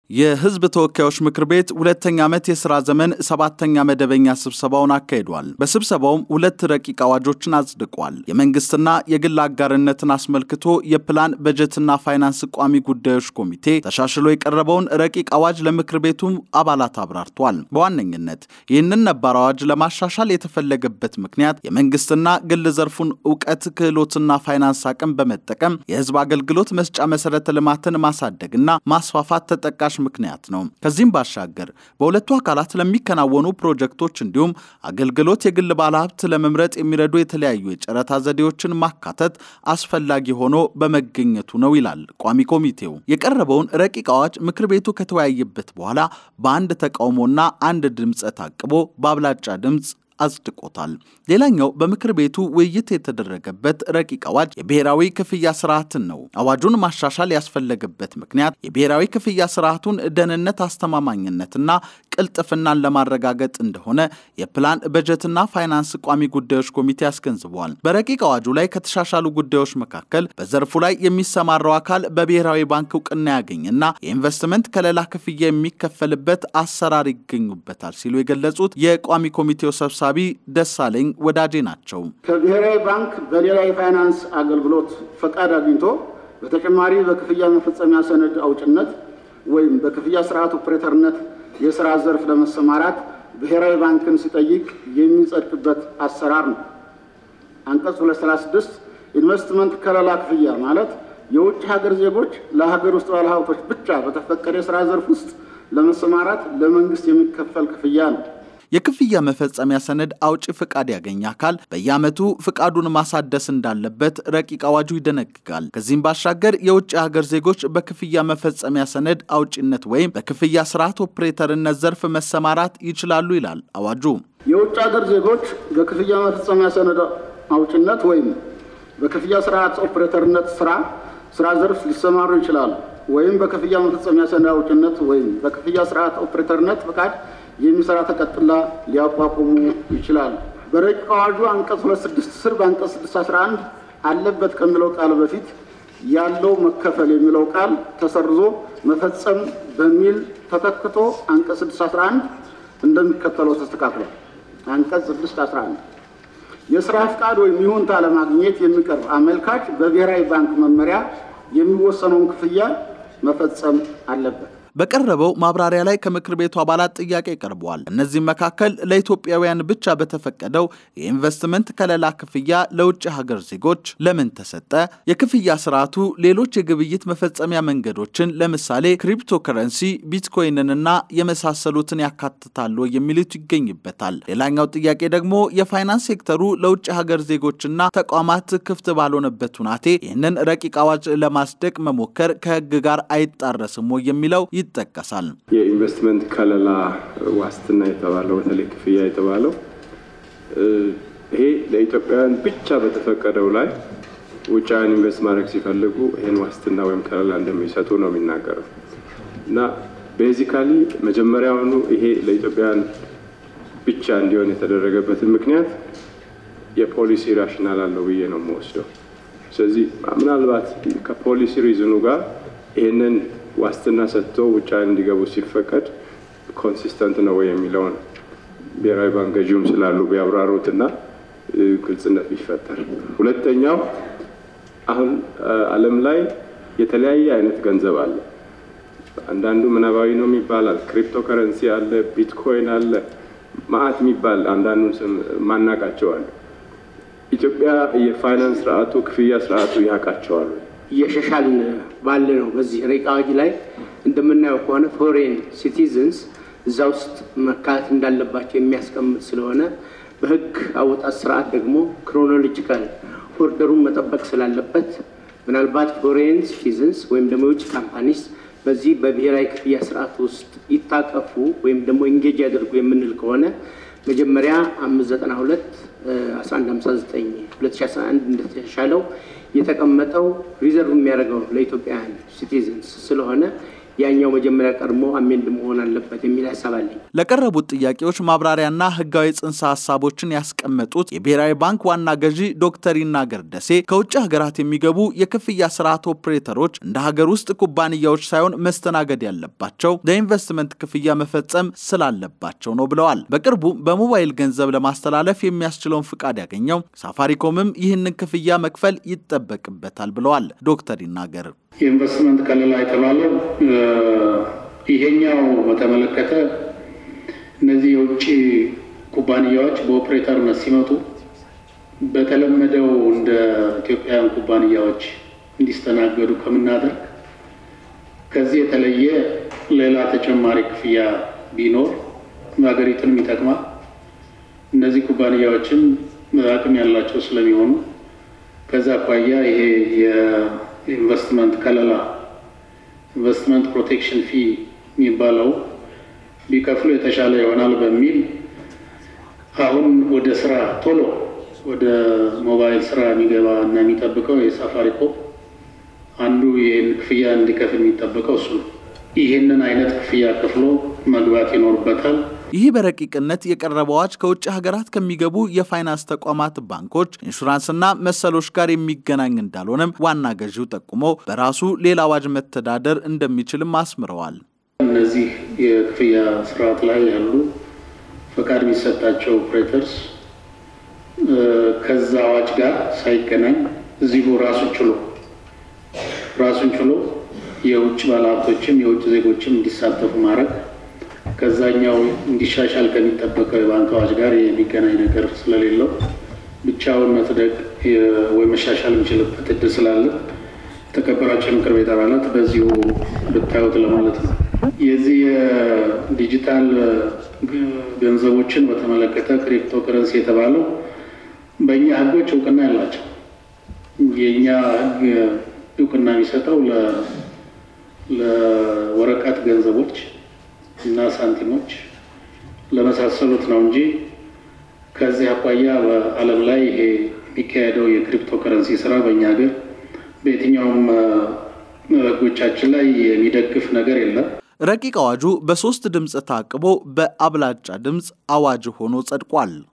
የሕዝብ ተወካዮች ምክር ቤት ሁለተኛ ዓመት የሥራ ዘመን ሰባተኛ መደበኛ ስብሰባውን አካሂዷል። በስብሰባውም ሁለት ረቂቅ አዋጆችን አጽድቋል። የመንግስትና የግል አጋርነትን አስመልክቶ የፕላን በጀትና ፋይናንስ ቋሚ ጉዳዮች ኮሚቴ ተሻሽሎ የቀረበውን ረቂቅ አዋጅ ለምክር ቤቱም አባላት አብራርቷል። በዋነኝነት ይህንን ነባር አዋጅ ለማሻሻል የተፈለገበት ምክንያት የመንግስትና ግል ዘርፉን እውቀት፣ ክህሎትና ፋይናንስ አቅም በመጠቀም የሕዝብ አገልግሎት መስጫ መሠረተ ልማትን ማሳደግና ማስፋፋት ተጠቃሽ ምክንያት ነው። ከዚህም ባሻገር በሁለቱ አካላት ለሚከናወኑ ፕሮጀክቶች እንዲሁም አገልግሎት የግል ባለሀብት ለመምረጥ የሚረዱ የተለያዩ የጨረታ ዘዴዎችን ማካተት አስፈላጊ ሆኖ በመገኘቱ ነው ይላል ቋሚ ኮሚቴው። የቀረበውን ረቂቅ አዋጅ ምክር ቤቱ ከተወያየበት በኋላ በአንድ ተቃውሞና አንድ ድምፀ ታቅቦ በአብላጫ ድምፅ አጽድቆታል። ሌላኛው በምክር ቤቱ ውይይት የተደረገበት ረቂቅ አዋጅ የብሔራዊ ክፍያ ስርዓትን ነው። አዋጁን ማሻሻል ያስፈለገበት ምክንያት የብሔራዊ ክፍያ ስርዓቱን ደህንነት፣ አስተማማኝነትና ቅልጥፍናን ለማረጋገጥ እንደሆነ የፕላን በጀትና ፋይናንስ ቋሚ ጉዳዮች ኮሚቴ አስገንዝበዋል። በረቂቅ አዋጁ ላይ ከተሻሻሉ ጉዳዮች መካከል በዘርፉ ላይ የሚሰማራው አካል በብሔራዊ ባንክ እውቅና ያገኝና የኢንቨስትመንት ከለላ ክፍያ የሚከፈልበት አሰራር ይገኙበታል ሲሉ የገለጹት የቋሚ ኮሚቴው ሰብሳቢ ደሳለኝ ወዳጄ ናቸው። ከብሔራዊ ባንክ በሌላ የፋይናንስ አገልግሎት ፈቃድ አግኝቶ በተጨማሪ በክፍያ መፈጸሚያ ሰነድ አውጭነት ወይም በክፍያ ስርዓት ኦፕሬተርነት የስራ ዘርፍ ለመሰማራት ብሔራዊ ባንክን ሲጠይቅ የሚጸድቅበት አሰራር ነው። አንቀጽ 236 ኢንቨስትመንት ከለላ ክፍያ ማለት የውጭ ሀገር ዜጎች ለሀገር ውስጥ ባለሀብቶች ብቻ በተፈቀደ የስራ ዘርፍ ውስጥ ለመሰማራት ለመንግስት የሚከፈል ክፍያ ነው። የክፍያ መፈጸሚያ ሰነድ አውጪ ፍቃድ ያገኘ አካል በየዓመቱ ፍቃዱን ማሳደስ እንዳለበት ረቂቅ አዋጁ ይደነግጋል። ከዚህም ባሻገር የውጭ ሀገር ዜጎች በክፍያ መፈጸሚያ ሰነድ አውጪነት ወይም በክፍያ ስርዓት ኦፕሬተርነት ዘርፍ መሰማራት ይችላሉ ይላል አዋጁ። የውጭ ሀገር ዜጎች በክፍያ መፈጸሚያ ሰነድ አውጭነት ወይም በክፍያ ስርዓት ኦፕሬተርነት ስራ ስራ ዘርፍ ሊሰማሩ ይችላሉ ወይም በክፍያ መፈጸሚያ ሰነድ አውጭነት ወይም በክፍያ ስርዓት ኦፕሬተርነት ፍቃድ የሚሰራ ተቀጥላ ሊያቋቁሙ ይችላሉ። በረቂቅ አዋጁ አንቀጽ 26 ስር በአንቀጽ 611 አለበት ከሚለው ቃል በፊት ያለው መከፈል የሚለው ቃል ተሰርዞ መፈጸም በሚል ተተክቶ አንቀጽ 611 እንደሚከተለው ተስተካክሏል። አንቀጽ 611 የስራ ፍቃድ ወይም ይሁንታ ለማግኘት የሚቀርብ አመልካች በብሔራዊ ባንክ መመሪያ የሚወሰነውን ክፍያ መፈጸም አለበት። በቀረበው ማብራሪያ ላይ ከምክር ቤቱ አባላት ጥያቄ ቀርበዋል። እነዚህም መካከል ለኢትዮጵያውያን ብቻ በተፈቀደው የኢንቨስትመንት ከለላ ክፍያ ለውጭ ሀገር ዜጎች ለምን ተሰጠ? የክፍያ ስርዓቱ ሌሎች የግብይት መፈጸሚያ መንገዶችን ለምሳሌ ክሪፕቶ ከረንሲ፣ ቢትኮይንንና የመሳሰሉትን ያካትታሉ የሚሉት ይገኝበታል። ሌላኛው ጥያቄ ደግሞ የፋይናንስ ሴክተሩ ለውጭ ሀገር ዜጎችና ተቋማት ክፍት ባልሆነበት ሁናቴ ይህንን ረቂቅ አዋጅ ለማስደቅ መሞከር ከሕግ ጋር አይጣረስም ወይ የሚለው ይጠቀሳል። የኢንቨስትመንት ከለላ ዋስትና የተባለው በተለይ ክፍያ የተባለው ይሄ ለኢትዮጵያውያን ብቻ በተፈቀደው ላይ ውጫውያን ኢንቨስት ማድረግ ሲፈልጉ ይህን ዋስትና ወይም ከለላ እንደሚሰጡ ነው የሚናገረው እና ቤዚካሊ መጀመሪያውኑ ይሄ ለኢትዮጵያውያን ብቻ እንዲሆን የተደረገበትን ምክንያት የፖሊሲ ራሽናል አለው ብዬ ነው የምወስደው። ስለዚህ ምናልባት ከፖሊሲ ሪዝኑ ጋር ይህንን ዋስትና ሰጥቶ ውጫዊ እንዲገቡ ሲፈቀድ ኮንሲስተንት ነው ወይ የሚለውን ብሔራዊ ባንክ ገዢውም ስላሉ ቢያብራሩትና ግልጽነት ቢፈጠር። ሁለተኛው አሁን ዓለም ላይ የተለያየ አይነት ገንዘብ አለ። አንዳንዱ ምናባዊ ነው ይባላል፣ ክሪፕቶ ከረንሲ አለ፣ ቢትኮይን አለ፣ ማአት የሚባል አንዳንዱን ስም ማናቃቸው አለ። ኢትዮጵያ የፋይናንስ ስርዓቱ ክፍያ ስርዓቱ ያውቃቸዋል። እየሻሻልን ባለ ነው። በዚህ ረቂቅ አዋጅ ላይ እንደምናየው ከሆነ ፎሬን ሲቲዝንስ እዛ ውስጥ መካተት እንዳለባቸው የሚያስቀምጥ ስለሆነ በሕግ አወጣት ስርዓት ደግሞ ክሮኖሎጂካል ኦርደሩን መጠበቅ ስላለበት ምናልባት ፎሬን ሲቲዝንስ ወይም ደግሞ የውጭ ካምፓኒስ በዚህ በብሔራዊ ክፍያ ስርዓት ውስጥ ይታቀፉ ወይም ደግሞ ኢንጌጅ ያደርጉ የምንል ከሆነ መጀመሪያ አምስት ዘጠና ሁለት አስራ አንድ ሀምሳ ዘጠኝ ሁለት ሺ አስራ አንድ እንደተሻሻለው የተቀመጠው ሪዘርቭ የሚያደርገው ለኢትዮጵያውያን ሲቲዝንስ ስለሆነ ያኛው መጀመሪያ ቀድሞ አሜንድ መሆን አለበት የሚል ሀሳብ አለኝ። ለቀረቡት ጥያቄዎች ማብራሪያና ህጋዊ ጽንሰ ሀሳቦችን ያስቀመጡት የብሔራዊ ባንክ ዋና ገዢ ዶክተር ይናገር ደሴ ከውጭ ሀገራት የሚገቡ የክፍያ ስርዓት ኦፕሬተሮች እንደ ሀገር ውስጥ ኩባንያዎች ሳይሆን መስተናገድ ያለባቸው ለኢንቨስትመንት ክፍያ መፈጸም ስላለባቸው ነው ብለዋል። በቅርቡ በሞባይል ገንዘብ ለማስተላለፍ የሚያስችለውን ፍቃድ ያገኘው ሳፋሪኮምም ይህንን ክፍያ መክፈል ይጠበቅበታል ብለዋል ዶክተር ይናገር። የኢንቨስትመንት ከለላ የተባለው ይሄኛው በተመለከተ እነዚህ የውጭ ኩባንያዎች በኦፕሬተርነት ሲመጡ በተለመደው እንደ ኢትዮጵያውያን ኩባንያዎች እንዲስተናገዱ ከምናደርግ ከዚህ የተለየ ሌላ ተጨማሪ ክፍያ ቢኖር ሀገሪቱንም ይጠቅማል። እነዚህ ኩባንያዎችም አቅም ያላቸው ስለሚሆኑ ከዛ አኳያ ይሄ የኢንቨስትመንት ከለላ ኢንቨስትመንት ፕሮቴክሽን ፊ የሚባለው ቢከፍሉ የተሻለ ይሆናል በሚል አሁን ወደ ስራ ቶሎ ወደ ሞባይል ስራ የሚገባ እና የሚጠብቀው የሳፋሪኮም አንዱ ይህን ክፍያ እንዲከፍል የሚጠበቀው እሱ ነው። ይህንን አይነት ክፍያ ከፍሎ መግባት ይኖርበታል። ይህ በረቂቅነት የቀረበው አዋጅ ከውጭ ሀገራት ከሚገቡ የፋይናንስ ተቋማት፣ ባንኮች፣ ኢንሹራንስና መሰሎች ጋር የሚገናኝ እንዳልሆነም ዋና ገዢው ጠቁመው በራሱ ሌላ አዋጅ መተዳደር እንደሚችልም አስምረዋል። እነዚህ የክፍያ ስርዓት ላይ ያሉ ፈቃድ የሚሰጣቸው ኦፕሬተርስ ከዛ አዋጅ ጋር ሳይገናኝ እዚሁ ራሱን ችሎ ራሱን ችሎ የውጭ ባለሀብቶችም የውጭ ዜጎችም እንዲሳተፉ ማድረግ ከዛኛው እንዲሻሻል ከሚጠበቀው የባንክ አዋጅ ጋር የሚገናኝ ነገር ስለሌለው ብቻውን መጽደቅ ወይ መሻሻል የሚችልበት እድል ስላለ የተከበራቸው የምክር ቤት አባላት በዚሁ ብታዩት ለማለት ነው። የዚህ የዲጂታል ገንዘቦችን በተመለከተ ክሪፕቶ ከረንሲ የተባለው በእኛ ሕጎች እውቅና ያላቸው የእኛ ሕግ እውቅና የሚሰጠው ለወረቀት ገንዘቦች እና ሳንቲሞች ለመሳሰሉት ነው እንጂ ከዚህ አኳያ በዓለም ላይ ይሄ የሚካሄደው የክሪፕቶ ከረንሲ ስራ በእኛ ሀገር በየትኛውም ህጎቻችን ላይ የሚደግፍ ነገር የለም። ረቂቅ አዋጁ በሶስት ድምፅ ታቅቦ በአብላጫ ድምፅ አዋጅ ሆኖ ጸድቋል።